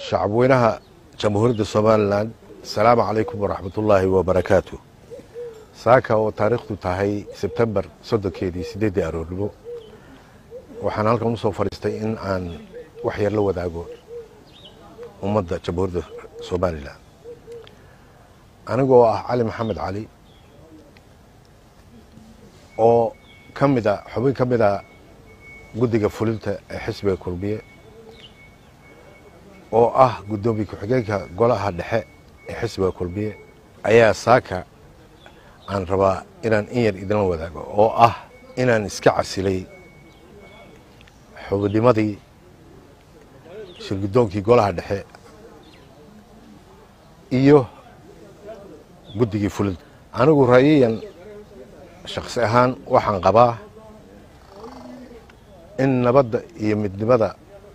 shacabweynaha jamhuuriyadda somalilan asalaamu calaykum waraxmatullaahi wabarakaatu saaka oo taariikhdu tahay sebtembar soddonkeedii siddeeddii aroornimo waxaan halkan u soo fadhiistay in aan wax yar la wadaago ummadda jamhuuriyadda somalilan anigoo ah cali maxamed cali oo ka mida xubin ka mida guddiga fulinta ee xisbiga kulmiye oo ah guddoomiye ku-xigeenka golaha dhexe ee xisbiga kulmiye ayaa saaka aan rabaa inaan in yar idinla wadaago oo ah inaan iska casilay xubinnimadii shirgudoonkii golaha dhexe iyo guddigii fulinta anigu ra'yiyan shakhsi ahaan waxaan qabaa in nabadda iyo midnimada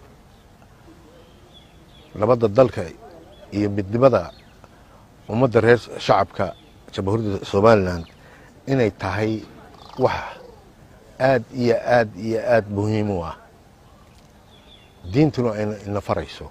nabadda dalka iyo midnimada ummadda reer shacabka jamhuuriyadda somalilan inay tahay wax aad iyo aad iyo aad muhiim u ah diintuna ayna ina farayso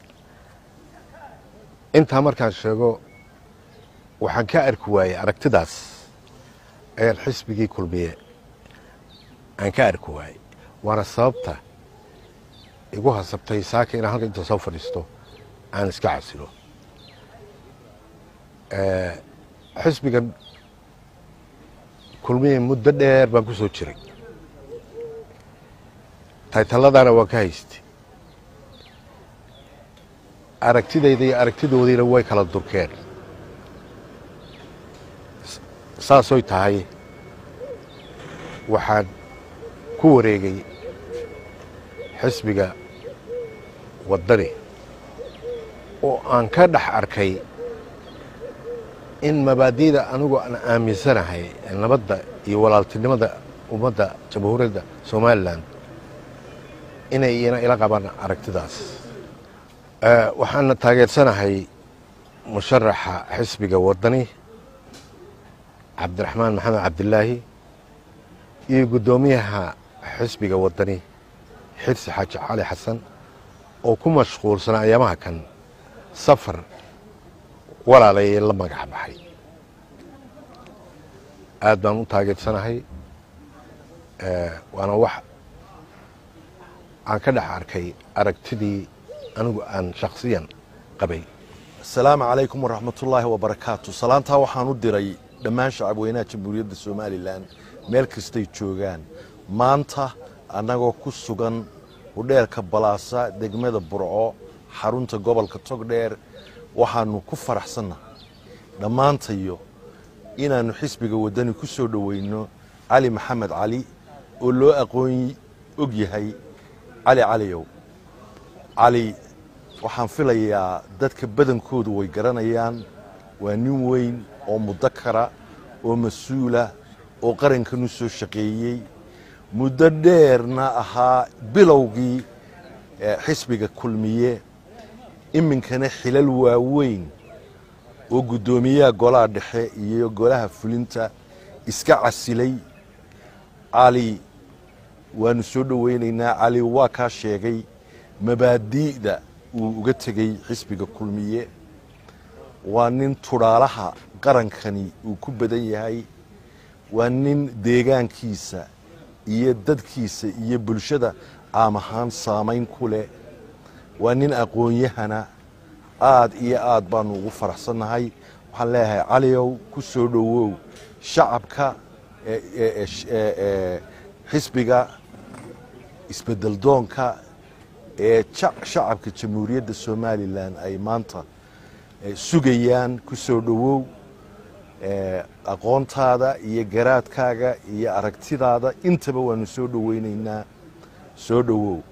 intaa markaan sheego waxaan ka arki waayey aragtidaas ayaan xisbigii kulmiye aan ka arki waayey waana sababta igu hasabtay saaka inaan halka inta soo fadhiisto aan iska casilo xisbigan kulmiye muddo dheer baan ku soo jiray taytalladaana waan ka haystay aragtidayda iyo aragtidoodiina way kala durkeen saasoy tahay waxaan ku wareegay xisbiga waddani oo aan ka dhex arkay in mabaadi'da anigu aan aaminsanahay nabadda iyo walaaltinimada ummadda jamhuuriyadda somalilan inay ina ila qabaan aragtidaas waxaana taageersanahay musharaxa xisbiga waddani cabdiraxmaan maxamed cabdilaahi iyo guddoomiyaha xisbiga waddani xirsi xaaji cali xasan oo ku mashquulsanaa ayaamaha kan safar walaalayay la magac baxay aad baan u taageersanahay waana wax aan ka dhex arkay aragtidii anigu aan shakhsiyan qabay asalaamu calaykum waraxmatullaahi wabarakaatu salaantaa waxaan u diray dhammaan shacabweynaha jamhuuriyadda somalilan meel kastay joogaan maanta annagoo ku sugan hudheelka balaasa degmada burco xarunta gobolka togdheer waxaanu ku faraxsannahay dhammaantayo inaannu xisbiga waddani ku soo dhoweyno cali maxamed cali oo loo aqoon og yahay cali caliyow cali waxaan filayaa dadka badankoodu way garanayaan waa nin weyn oo mudakara oo mas-uula oo qarankan u soo shaqeeyey muddo dheerna ahaa bilowgii xisbiga kulmiye iminkana xilal waaweyn oo guddoomiyaha golaha dhexe iyo golaha fulinta iska casilay cali waanu soo dhoweynaynaa cali waa kaa sheegay mabaadi'da uu uga tegey xisbiga kulmiye waa nin tudhaalaha qarankani uu ku badan yahay waa nin deegaankiisa iyo dadkiisa iyo bulshada caam ahaan saamayn ku leh waa nin aqoon-yahana aad iyo aad baanu ugu faraxsannahay waxaan leeyahay caliow ku soo dhowow shacabka xisbiga isbedeldoonka ee shacabka jamhuuriyadda somalilan ay maanta sugayaan ku soo dhowow aqoontaada iyo garaadkaaga iyo aragtidaada intaba waanu soo dhoweynaynaa soo dhowow